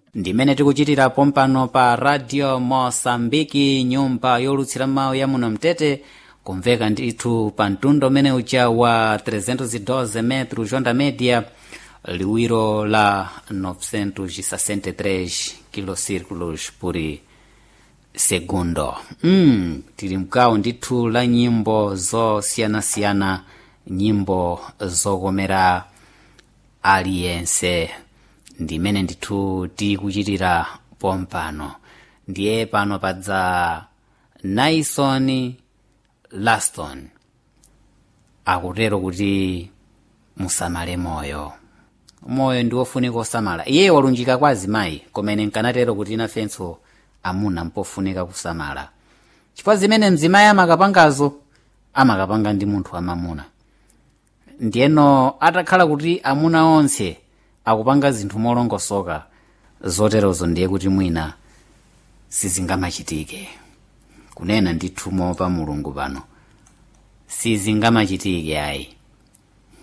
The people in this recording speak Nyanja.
ndimene tikuchitirapo mpano pa radio mosambiki nyumba yolutsira mawu ya muno mtete kumveka ndithu pa mtundu umene uja wa 312 metro jonda media liwiro la 963 kilocirculos por segundo mm, tili mkawo ndithu la nyimbo zosiyanasiyana nyimbo zokomera aliyense ndimene ndithu tikuchitira pompano ndiye pano padza naison laston akutero kuti musamale moyo moyo ndi wofunika osamala iye walunjika kwa azimayi komene nkanatero kuti inafenso amuna mpofunika kusamala chifukwa zimene mzimayi amakapangazo amakapanga ndi munthu wamamuna ndiyeno atakhala kuti amuna onse akupanga zinthu molongosoka zoterozo ndiye kuti mwina sizingamachitike kunena ndithu mopa mulungu pano sizingamachitike ayi